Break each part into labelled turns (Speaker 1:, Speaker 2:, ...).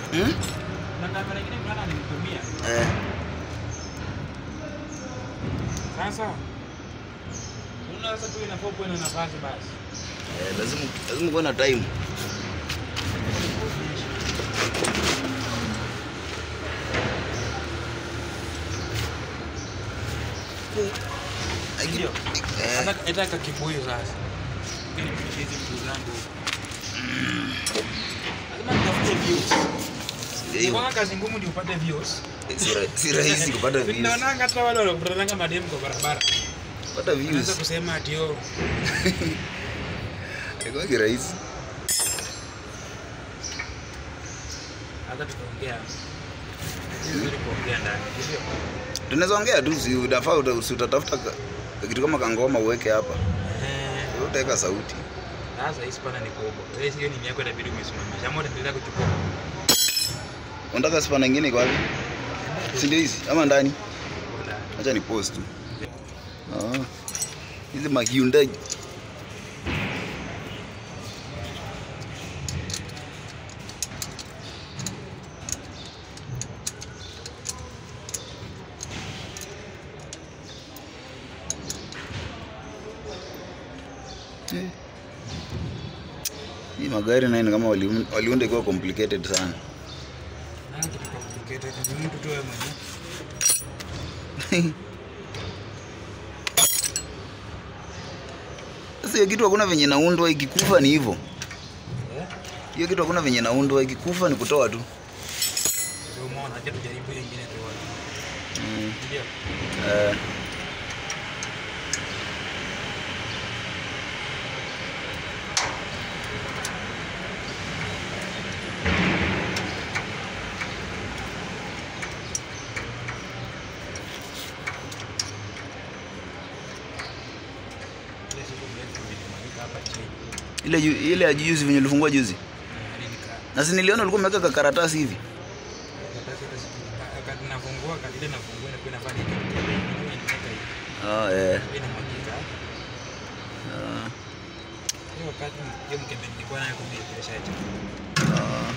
Speaker 1: Hmm?
Speaker 2: Na kamera nyingine mwana alinitumia.
Speaker 1: Eh.
Speaker 2: Sasa unaona sasa tu inafaa kuwa na nafasi basi.
Speaker 1: Eh, lazima lazima kuwe na time. Ai,
Speaker 2: Ndio.
Speaker 1: Eh,
Speaker 2: Sasa etaka kibuyu sasa. Mimi nifikishe hizi vitu zangu. Lazima nitafute views.
Speaker 1: ndio.
Speaker 2: Kwa kazi ngumu ndio upate views.
Speaker 1: Si ra- si rahisi kupata views.
Speaker 2: Naonanga hata wale wanapotazanga mademu kwa barabara.
Speaker 1: Kupata
Speaker 2: Unaweza
Speaker 1: views.
Speaker 2: kusema ati oh,
Speaker 1: Haikuwa rahisi.
Speaker 2: hata tutaongea. Ni vizuri kuongea ndani, sio?
Speaker 1: Tunaweza ongea tu, si unafaa uta- si utatafuta ka- kitu kama kangoma uweke hapa.
Speaker 2: Eh,
Speaker 1: Wewe Utaweka sauti.
Speaker 2: sasa hii spana ni kubwa. Wewe sio ni yako inabidi umesimamisha. Ama utaendelea kuchukua.
Speaker 1: Unataka spana nyingine iko wapi? Si ndio hizi ama ndani?
Speaker 2: Bora.
Speaker 1: Acha ni post tu. Ah. Hizi ma Hyundai. Eh. Hii magari nayo ni kama waliun- waliunda ikiwa complicated sana.
Speaker 2: Ah, kitu complicated. Ni mtu tu wewe mwenyewe.
Speaker 1: Sasa hiyo kitu hakuna venye naundwa, ikikufa ni hivyo.
Speaker 2: Eh?
Speaker 1: Hiyo kitu hakuna venye naundwa, ikikufa ni kutoa tu.
Speaker 2: Ndio umeona, acha tujaribu hiyo ingine tuone.
Speaker 1: Mm.
Speaker 2: Ndio.
Speaker 1: Eh,
Speaker 2: Ile siku mrefu nilimwalika hapa chini.
Speaker 1: ile ju- ile ya juzi venye ulifungua juzi.
Speaker 2: Eh, hadi nika-
Speaker 1: Na si niliona ulikuwa umeweka kakaratasi hivi.
Speaker 2: karatasi hata siku- wakati nafungua, wakati ile nafungua inakuwa inafanya hivi. Inakuwa inaweka hivi.
Speaker 1: Ah, eh.
Speaker 2: Inakuwa inamwagika.
Speaker 1: Ah,
Speaker 2: Hiyo wakati hiyo mkebe nilikuwa nayo kumbe imeshacha.
Speaker 1: ah.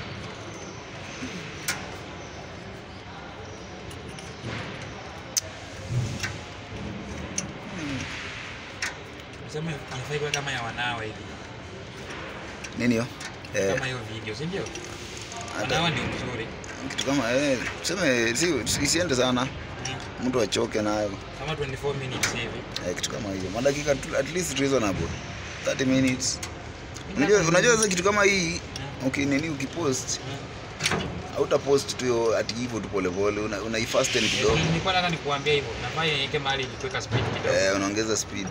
Speaker 2: Nasema inafaa iwe kama ya wanawe hivi.
Speaker 1: Nini hiyo? Eh,
Speaker 2: Kama hiyo video, si ndio?
Speaker 1: hata
Speaker 2: Wanawe ndio mzuri.
Speaker 1: kitu kama eh, tuseme si isiende sana.
Speaker 2: Mm.
Speaker 1: Mtu achoke nayo.
Speaker 2: Kama 24 minutes hivi.
Speaker 1: Eh, kitu kama hiyo. Madakika tu- at least reasonable. 30 minutes. Unajua unajua sasa kitu kama hii okay, nini ukipost
Speaker 2: Mm.
Speaker 1: hautapost tu yo ati hivyo tu polepole, una, una ifasten kidogo.
Speaker 2: Eh, Nilikuwa nataka nikuambia hivyo. Nafaa iweke mahali kuweka speed kidogo.
Speaker 1: Eh, unaongeza speed.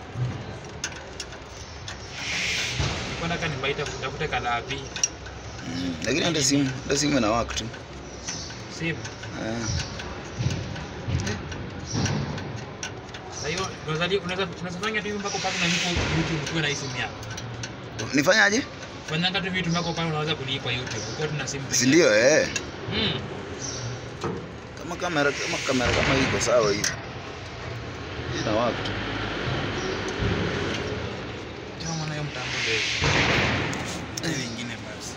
Speaker 2: Nilikuwa nataka nibaita tafute kalabi.
Speaker 1: Mm. Lakini hata simu, hata simu ina work tu.
Speaker 2: Simu.
Speaker 1: Eh.
Speaker 2: Sasa hiyo unaweza unaweza unaweza fanya tu hivi mpaka pale unalipa YouTube ukiwa na hii simu yako.
Speaker 1: Nifanyaje?
Speaker 2: Fanyanga tu vitu mpaka pale unaweza kulipa YouTube ukiwa tuna simu.
Speaker 1: Si ndio eh?
Speaker 2: Mm.
Speaker 1: Kama kamera kama kamera kama hii iko sawa hii. Ina work tu.
Speaker 2: Ndio maana hiyo mtambo ndio. Ni vingine basi.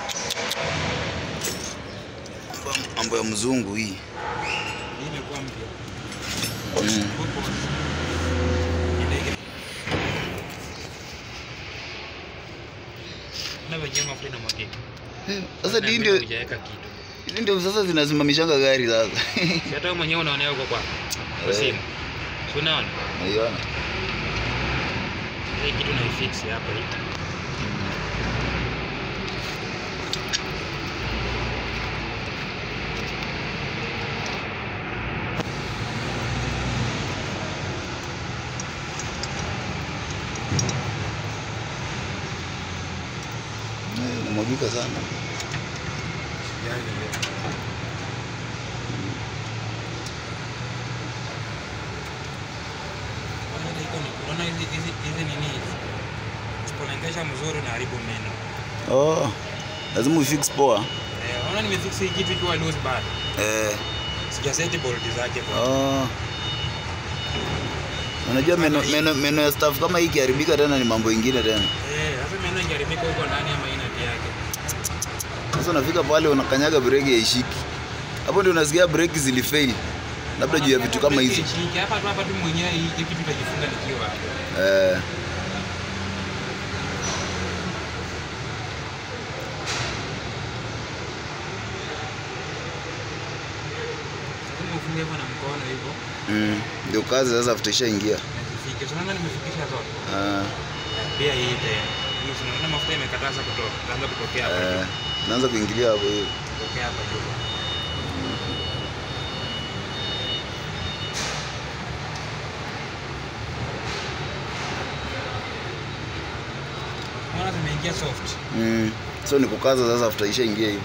Speaker 1: Mambo- Mambo ya mzungu hii.
Speaker 2: Hii imekuwa mpya.
Speaker 1: Mm.
Speaker 2: Popo. Ile na wenyewe mafuta inamwagika.
Speaker 1: Eh, Sasa
Speaker 2: Na
Speaker 1: hii
Speaker 2: vile
Speaker 1: ndio
Speaker 2: hujaweka kitu.
Speaker 1: hizi ndio sasa zinasimamishanga gari sasa.
Speaker 2: Si hata wewe mwenyewe unaonea huko kwa kwa
Speaker 1: Eh.
Speaker 2: simu. Si unaona?
Speaker 1: Unaiona?
Speaker 2: Hii kitu naifix hapa hii.
Speaker 1: Eh, Inamwagika sana.
Speaker 2: Yaani leo. Unaona iko ni- unaona hizi hizi hizi nini hizi? Usipolengesha mzuri unaharibu meno.
Speaker 1: Oh. Lazima ufix poa.
Speaker 2: Eh, unaona nimefix hii kitu ikiwa loose bad.
Speaker 1: Eh.
Speaker 2: Sijaseti bolt zake kwa.
Speaker 1: Oh. Unajua meno, meno, meno ya staff kama hii ikiharibika tena ni mambo ingine tena.
Speaker 2: Eh, sasa meno ingeharibika huko ndani ama ina yake.
Speaker 1: Sasa unafika pale unakanyaga breki haishiki. Hapo ndio unasikia breki zilifail. Labda juu ya vitu kama hizo.
Speaker 2: Shiki, Hapa tu hapa tu mwenyewe hii hii kitu itajifunga nikiwa hapo.
Speaker 1: Eh,
Speaker 2: Kama ufunge hivyo na mkono hivyo.
Speaker 1: mm, ndio kazi sasa after ishaingia.
Speaker 2: Nasifike. Sasa nimefikisha zote.
Speaker 1: Ah,
Speaker 2: Pia hii tena. Hii tunaona mafuta imekataza kutoka. Itaanza kutokea hapa.
Speaker 1: eh,
Speaker 2: juu.
Speaker 1: naanza kuingilia hapo hiyo.
Speaker 2: Kutokea hapa juu. Unaona zimeingia soft.
Speaker 1: Mm. So ni kukaza sasa after ishaingia hiyo.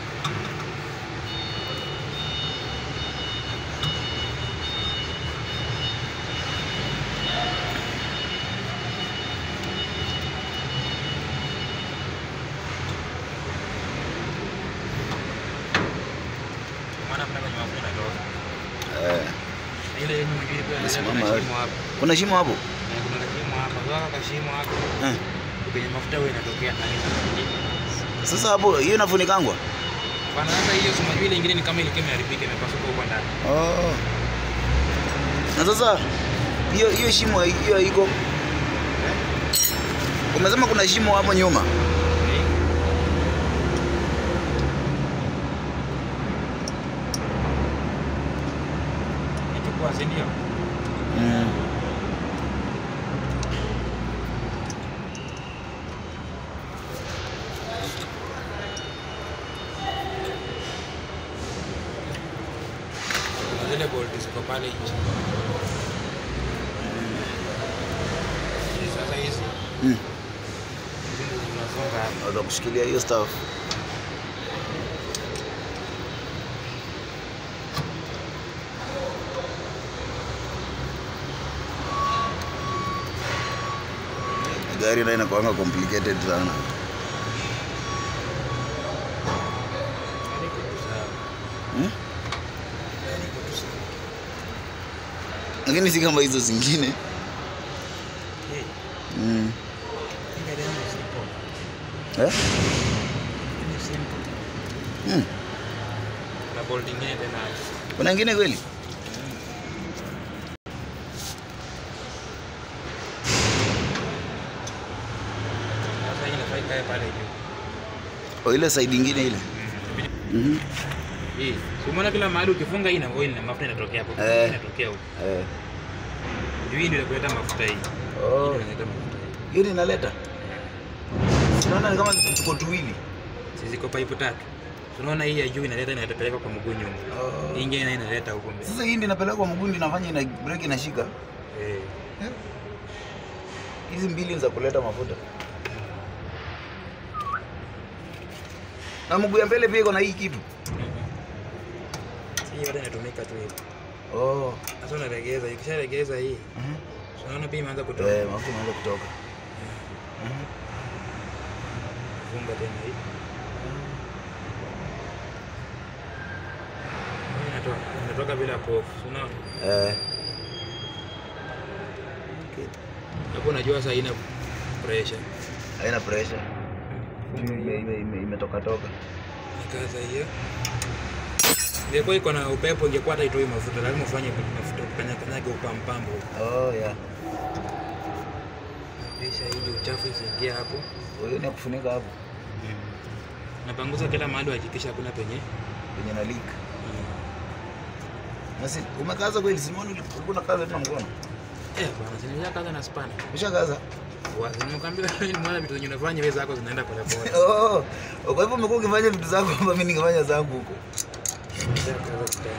Speaker 2: Maana kuna kwenye mafuta inatoka.
Speaker 1: Eh,
Speaker 2: Na ile yenye mwingine pia
Speaker 1: Imesimama
Speaker 2: kuna
Speaker 1: hapo.
Speaker 2: shimo hapa.
Speaker 1: kuna shimo hapo?
Speaker 2: Na kuna kashimo hapa. Sasa kashimo hapo.
Speaker 1: Eh.
Speaker 2: Kwenye mafuta huwa inatokea ndani sana.
Speaker 1: Sasa hapo hiyo inafunikangwa?
Speaker 2: Bana sasa hiyo si unajua ile ingine ni kama ilikuwa imeharibika imepasuka huko ndani.
Speaker 1: Oh. Na sasa hiyo hiyo shimo hiyo haiko. Umesema kuna shimo hapo nyuma.
Speaker 2: Okay. Nichukua si ndio?
Speaker 1: Mm.
Speaker 2: Kuna zile bolti ziko pale nje. Hizi Sasa hizi
Speaker 1: Mm.
Speaker 2: hizi ndio zinafunga hapa.
Speaker 1: Naweza kushikilia hiyo stuff. Gari nayo inakuanga complicated sana.
Speaker 2: Yaani iko tu sawa.
Speaker 1: Hmm?
Speaker 2: Yaani iko tu sawa.
Speaker 1: Lakini si kama hizo zingine.
Speaker 2: Eh,
Speaker 1: Mm.
Speaker 2: hii gari yangu ni simple.
Speaker 1: Eh?
Speaker 2: Hii ni simple.
Speaker 1: Mm.
Speaker 2: Na bolt ingine tena hapo.
Speaker 1: Kuna ingine kweli?
Speaker 2: Sasa hii inafaa ikae pale juu.
Speaker 1: O ile side ingine ile. Mhm.
Speaker 2: Hii. Si umeona kila mahali ukifunga hii na oil na mafuta inatokea hapo.
Speaker 1: Eh.
Speaker 2: Inatokea huko.
Speaker 1: Eh.
Speaker 2: Juu hii ndio inaleta mafuta hii. Hii
Speaker 1: Oh.
Speaker 2: ndio inaleta mafuta hii.
Speaker 1: Hiyo inaleta. Unaona ni kama tuko tuwili.
Speaker 2: Si ziko pipe tatu. Tunaona hii ya juu inaleta inatapeleka kwa mguu nyuma.
Speaker 1: Oh.
Speaker 2: Hii ingine nayo inaleta huko mbele.
Speaker 1: Sasa hii ndio inapelekwa mguu ndio inafanya ina breki inashika.
Speaker 2: Eh.
Speaker 1: Hizi mbili ni za kuleta mafuta. Na mguu ya mbele pia iko na hii kitu.
Speaker 2: Si hii yote inatumika tu hivi.
Speaker 1: Oh.
Speaker 2: Sasa unaregeza, ikisharegeza hii,
Speaker 1: Mhm.
Speaker 2: unaona pia imeanza kutoka.
Speaker 1: Eh, mafuta inaanza kutoka. Mhm.
Speaker 2: Funga tena hii. Hii Inatoka, inatoka bila pofu. Unaona?
Speaker 1: Eh. Okay.
Speaker 2: Hapo unajua sasa haina pressure.
Speaker 1: Haina pressure. Ime ime ime imetoka toka.
Speaker 2: Nikaza hiyo. Ingekuwa iko na upepo ingekuwa hata itoi mafuta, lazima ufanye mafuta kanya kanyage upampambo.
Speaker 1: Oh yeah.
Speaker 2: Kisha ili uchafu isiingie hapo.
Speaker 1: Hiyo ni ya kufunika hapo
Speaker 2: Napanguza kila mahali uhakikisha hakuna penye.
Speaker 1: kwenye na leak. Basi umekaza kweli Simoni ulikuwa unakaza tena mkono.
Speaker 2: Eh, bwana, sinaweza kaza na spana.
Speaker 1: Ushakaza?
Speaker 2: Wazi, nimekwambia wewe ni mwana vitu zenye unafanya wewe zako zinaenda pole pole.
Speaker 1: Oh. Kwa hivyo umekuwa ukifanya vitu zako hapa mimi ningefanya zangu huko.
Speaker 2: Kaza kitani.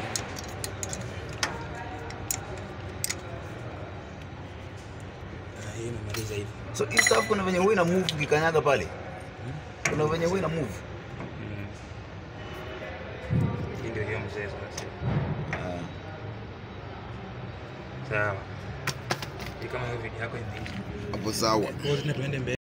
Speaker 2: Ah, hii imemaliza hivi.
Speaker 1: So hii stuff kuna venye huwa ina move ukikanyaga pale. Kuna venye huwa ina move.
Speaker 2: Mm. Hii ndio hiyo mzee sasa.
Speaker 1: Ah.
Speaker 2: Sawa. Hii kama hiyo video yako imeisha.
Speaker 1: Hapo sawa.
Speaker 2: Kwa hiyo tuende mbele.